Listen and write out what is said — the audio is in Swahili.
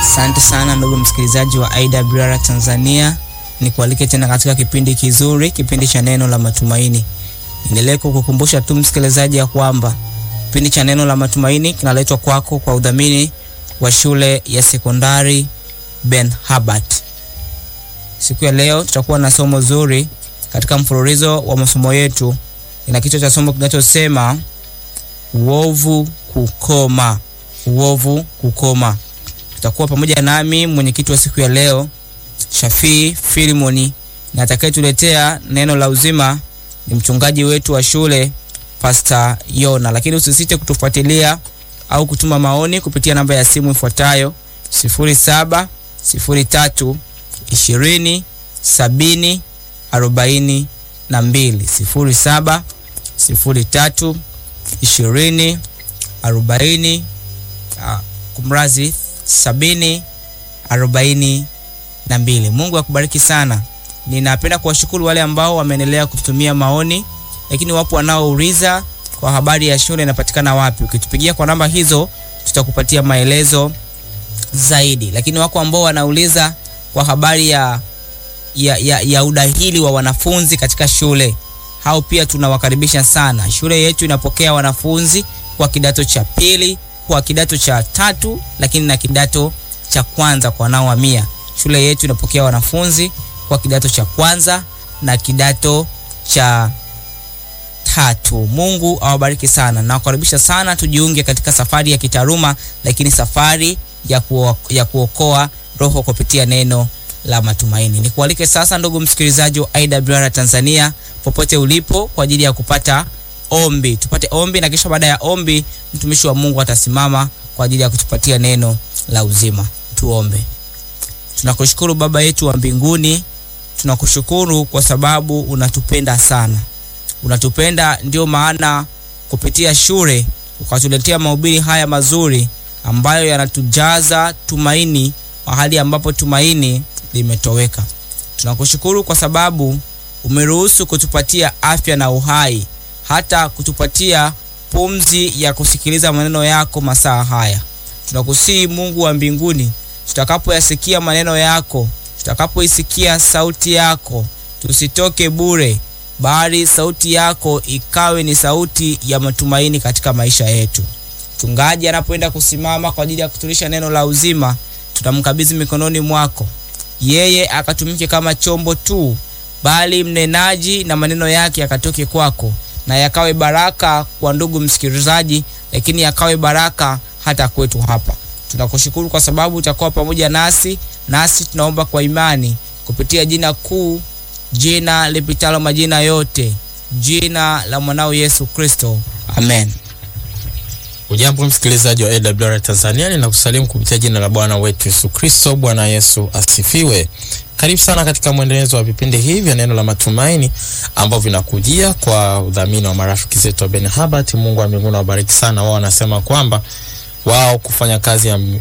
Asante sana ndugu msikilizaji wa IWR Tanzania, nikualike tena katika kipindi kizuri, kipindi cha neno la matumaini. Niendelee kukukumbusha tu msikilizaji ya kwamba kipindi cha neno la matumaini kinaletwa kwako kwa udhamini wa shule ya sekondari Ben Habart. Siku ya leo tutakuwa na somo zuri katika mfululizo wa masomo yetu. Ina kichwa cha somo kinachosema uovu kukoma. Uovu kukoma. Tutakuwa pamoja nami mwenyekiti wa siku ya leo Shafii Filimoni, na atakayetuletea neno la uzima ni mchungaji wetu wa shule Pastor Yona. Lakini usisite kutufuatilia au kutuma maoni kupitia namba ya simu ifuatayo 07 03 20 70 42 07 03 20 40 kumrazi sabini arobaini na mbili. Mungu akubariki sana. Ninapenda kuwashukuru wale ambao wameendelea kututumia maoni, lakini wapo wanaouliza kwa habari ya shule inapatikana wapi. Ukitupigia kwa namba hizo tutakupatia maelezo zaidi, lakini wako ambao wanauliza kwa habari ya, ya, ya, ya udahili wa wanafunzi katika shule. Hao pia tunawakaribisha sana. Shule yetu inapokea wanafunzi kwa kidato cha pili kwa kidato cha tatu lakini na kidato cha kwanza kwa wanaohamia. Shule yetu inapokea wanafunzi kwa kidato cha kwanza na kidato cha tatu. Mungu awabariki sana na kukaribisha sana, tujiunge katika safari ya kitaaluma, lakini safari ya, kuo, ya kuokoa roho kupitia neno la matumaini. Nikualike sasa, ndugu msikilizaji wa IWR Tanzania, popote ulipo, kwa ajili ya kupata ombi tupate ombi, na kisha baada ya ombi mtumishi wa Mungu atasimama kwa ajili ya kutupatia neno la uzima. Tuombe. Tunakushukuru Baba yetu wa mbinguni, tunakushukuru kwa sababu unatupenda sana, unatupenda ndio maana kupitia shule ukatuletea mahubiri haya mazuri ambayo yanatujaza tumaini mahali ambapo tumaini limetoweka. Tunakushukuru kwa sababu umeruhusu kutupatia afya na uhai hata kutupatia pumzi ya kusikiliza maneno yako masaa haya. Tunakusihi Mungu wa mbinguni, tutakapoyasikia maneno yako, tutakapoisikia sauti yako, tusitoke bure, bali sauti yako ikawe ni sauti ya matumaini katika maisha yetu. Mchungaji anapoenda kusimama kwa ajili ya kutulisha neno la uzima, tunamkabidhi mikononi mwako, yeye akatumike kama chombo tu, bali mnenaji na maneno yake yakatoke kwako na yakawe baraka kwa ndugu msikilizaji, lakini yakawe baraka hata kwetu hapa. Tunakushukuru kwa sababu utakuwa pamoja nasi, nasi tunaomba kwa imani kupitia jina kuu, jina lipitalo majina yote, jina la mwanao Yesu Kristo, amen. Ujambo msikilizaji wa AWR Tanzania, ninakusalimu kupitia jina la Bwana wetu Yesu Kristo. Bwana Yesu asifiwe. Karibu sana katika mwendelezo wa vipindi hivi vya neno la matumaini ambavyo vinakujia kwa udhamini wa marafiki zetu wa Ben Habart. Mungu wa mbinguni awabariki sana. Wao wanasema kwamba wao kufanya kazi ya